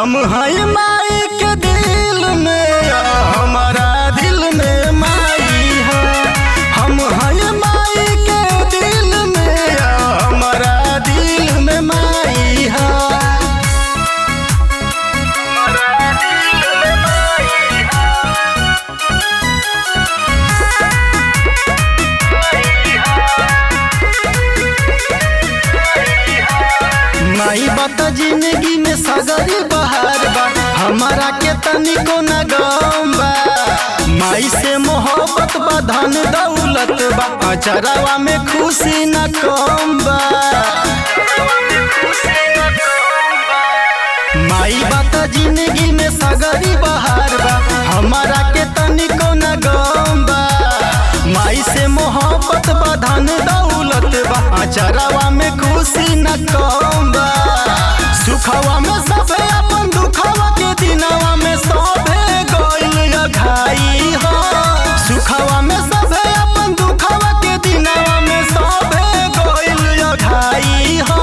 हम हैं माई के दिल में हमारा दिल में माई है हम हैं माई के दिल में हमारा दिल में माई है माई बात जिंदगी में सगरी बहार बा हमारा के तनिको न गम बा माई से मोहब्बत बा धन दौलत बा अचरावा में खुशी न कम बा माई बात जिंदगी में सगरी बहार बा हमारा के तनिको न गम बा माई से मोहब्बत बा धन दौलत बा अचरावा में खुशी न कम बा सुखवा में सबे अपन दुखवा के दिनवा में सबे गइल घाई हो सुखवा में सबे अपन दुखवा के दिनवा में सबे गइल घाई हो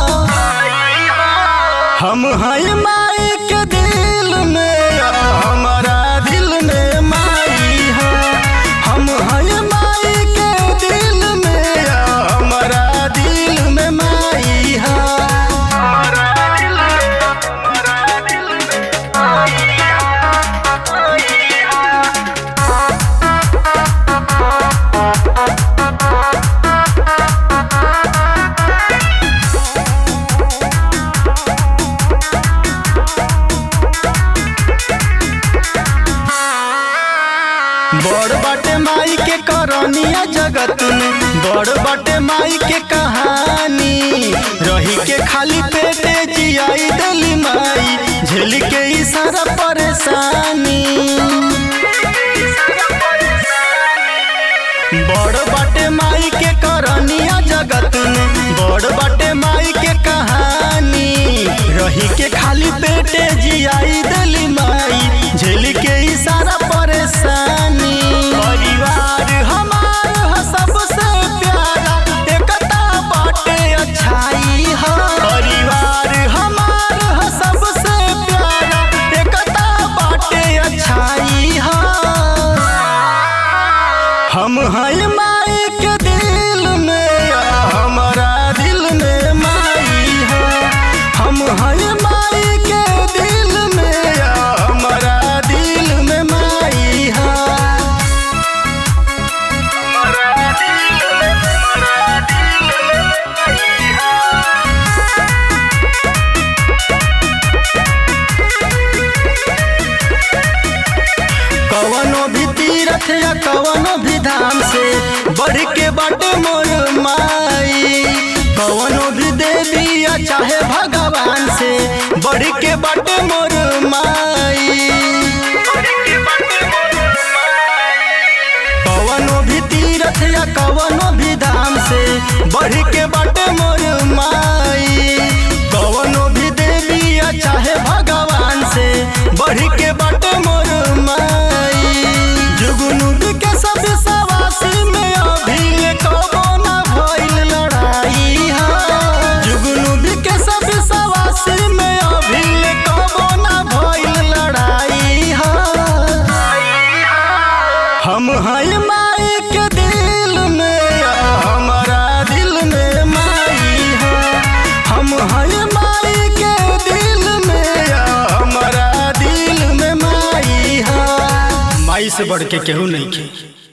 हम हैं माई के दिल में हमारा दिल में माई है हम हैं माई के दिल में हमारा दिल में माई है बड़ बाटे माई के करनिया जगत में बड़ बाटे माई के कहानी रही के खाली पेटे जियाई दिली माई झेल के ई सारा परेशानी बड़ बाटे माई के करनिया जगत में बड़ बाटे माई के कहानी रही के खाली पेटे जियाई दिली माई झेल के ई सारा परेशानी परिवार हमार ह सबसे प्यारा एकता बाटे अच्छाई है परिवार हमार ह सबसे प्यारा एकता बाटे अच्छाई है हम हैं माई के दिल में हमारा दिल में माई है हम हैं माई के दिल में हमारा दिल में माई है कवनो भी तीरथ या कवनो भी धाम से बढ़ के बाटे मोर माई कवनो भी देवी या चाहे भगवान से बढ़ के बाटे मोर माई कवनो भी तीरथ या कवनो भी धाम से बढ़ के बाटे मोर माई कवनो भी देवी या चाहे भगवान से बढ़ के बाटे मोर माई जुगनू के सब सवासी में अभी कबो न भइल लड़ाई है जुगनू के सब सवासी में अभी कबो न भइल लड़ाई है हम हैं माई के दिल में हमारा दिल में माई है हम हैं माई के दिल में हमारा दिल में माई है माई से बढ़ के केहू नहीं के